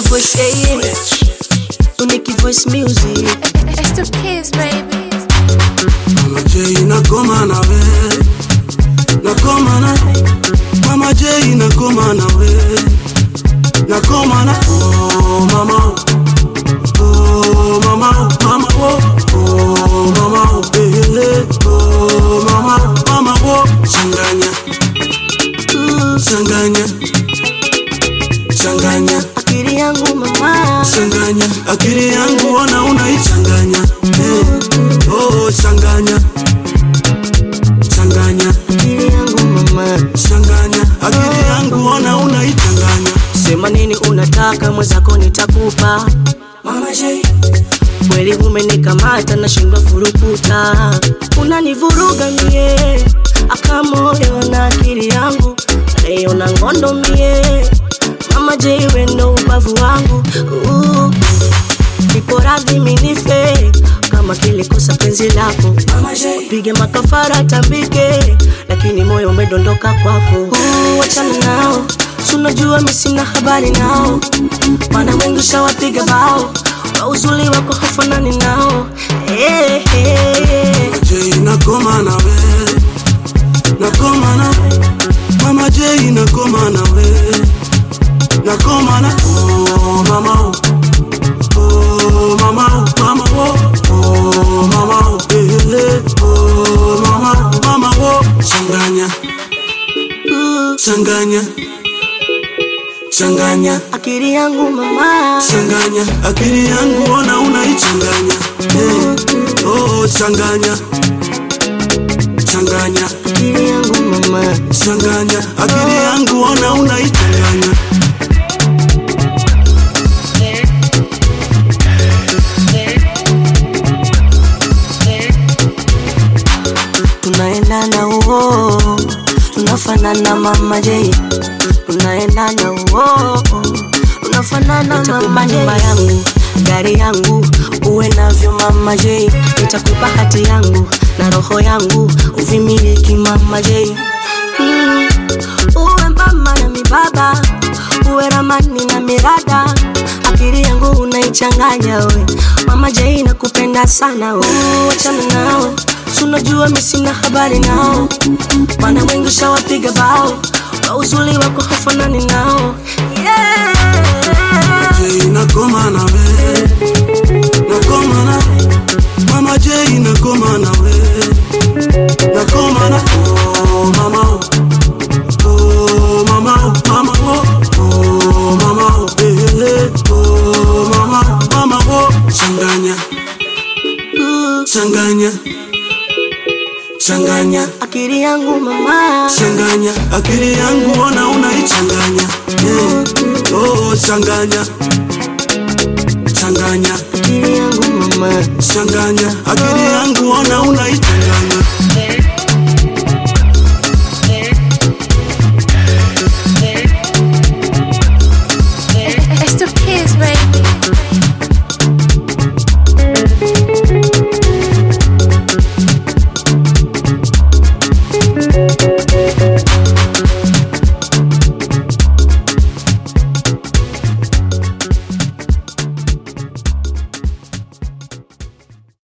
voice, yeah, yeah. Unique voice music. It's the kids, baby. Mama J nakoma nawe nakoma na Mama J nakoma nawe nakoma na oh mama oh mama mama oh oh mama oh eh eh oh mama mama oh changanya Mm, changanya changanya Akili yangu mama. changanya akili yangu ona unaichanganya eh, oh changanya changanya Akili yangu mama. changanya akili yangu ona unaichanganya Sema nini unataka mwenzako nitakupa. Mama J Kweli umenikamata nashindwa furukuta. Unanivuruga mie. Aka moyo na akili yangu. Leo na ngondo mie. Mama J we ndo ubavu wangu. Uh. Nipo radhi minife kama kilikosa penzi lako Mama J pige makafara tambike, lakini moyo umedondoka kwako. Uh, Wachana nao, sunajua mi sina habari nao, maana wengi shawapiga bao kwa uzuri wako hafanani nao. Hey, hey. J nakoma nawe nakoma na Mama J nakoma nawe nakoma na oh mama oh oh mama oh mama oh oh mama oh eh eh oh mama mama oh changanya Uh, changanya changanya akili yangu mama, changanya akili yangu ona unaichanganya eh, oh changanya changanya akili yangu mama. changanya akili yangu ona unaichanganya tunaendana uo, tunafanana mama J, tunaendana uo, tunafanana mama J. Nyumba yangu, gari yangu, uwe navyo mama J, nitakupa hati yangu na roho yangu, uvimiliki mama J. Mm, uwe mama na mibaba, uwe ramani na mirada, akili yangu unaichanganya we, mama J nakupenda sana we, wachana nao tunajua mi sina habari nao, maana wengi shawapiga bao kwa uzuri wako hafanani nao yeah. J nakoma nawe nakoma na Mama J nakoma nawe nakoma na oh mama oh oh mama oh mama oh oh mama oh eh eh oh mama mama oh changanya Uh, changanya changanya akili yangu mama, changanya akili yangu ona unaichanganya eh, oh changanya changanya akili yangu mama. changanya akili yangu ona unaichanganya